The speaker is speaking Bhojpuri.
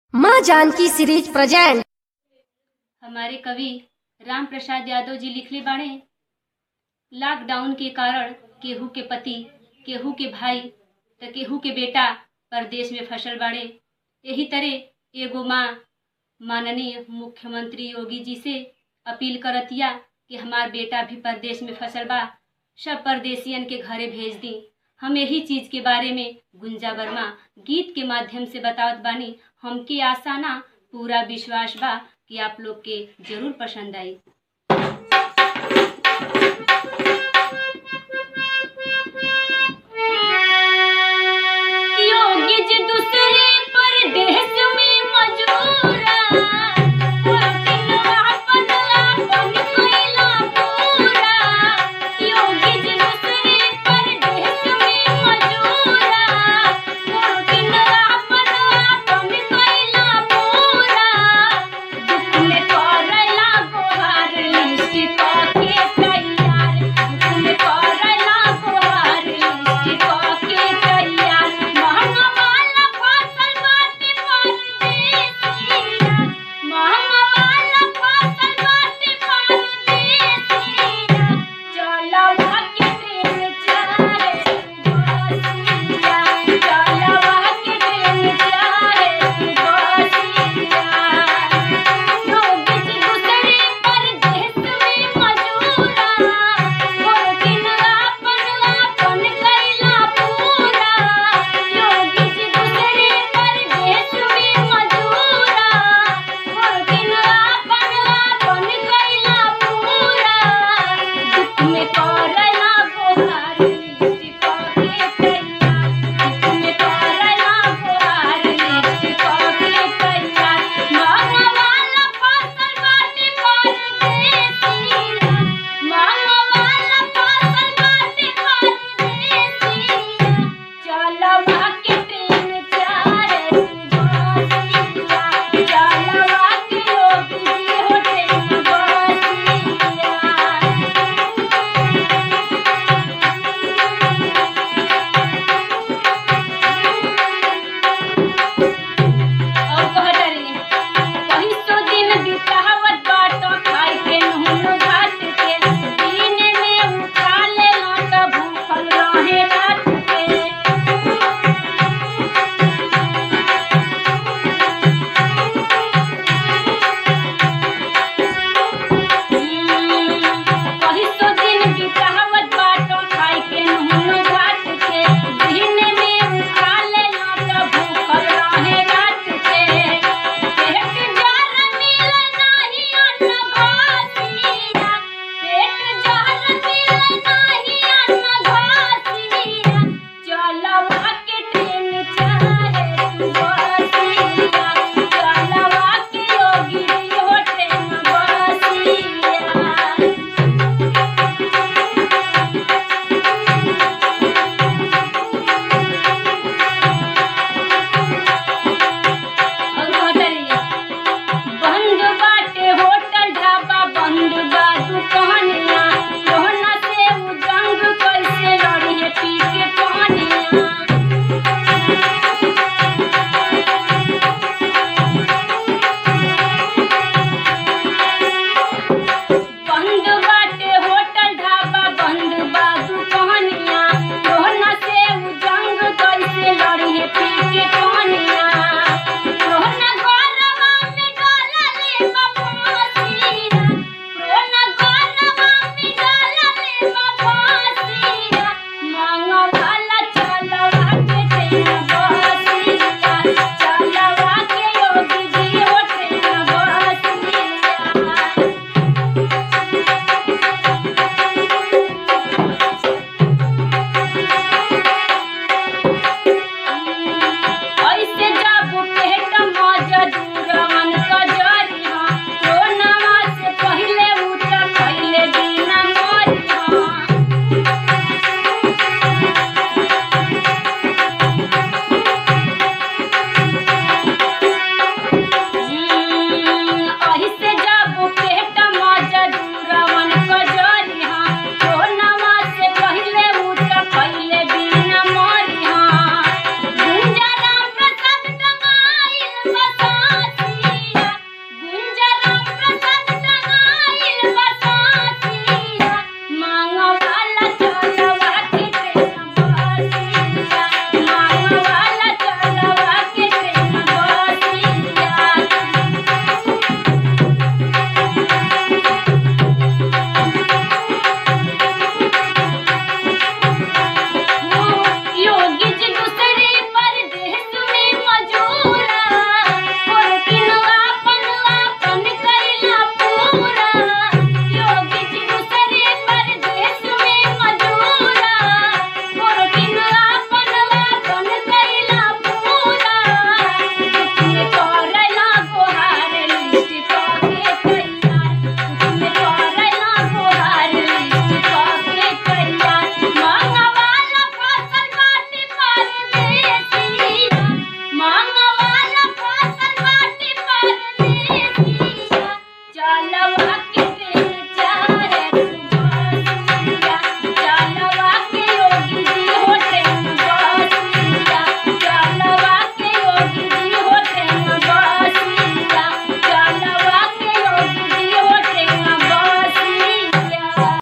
माँ जानकी सीरीज प्रेजेंट हमारे कवि राम प्रसाद यादव जी लिखले बाड़े लॉकडाउन के कारण केहू के पति केहू के भाई त केहू के बेटा परदेश में फंसल बाड़े यही तरह एगो माँ माननीय मुख्यमंत्री योगी जी से अपील करतिया कि हमार बेटा भी परदेश में फंसल बा सब परदेसियन के घरे भेज दी हम यही चीज के बारे में गुंजा वर्मा गीत के माध्यम से बतावत बानी हमके आशा ना पूरा विश्वास बा कि आप लोग के जरूर पसंद आई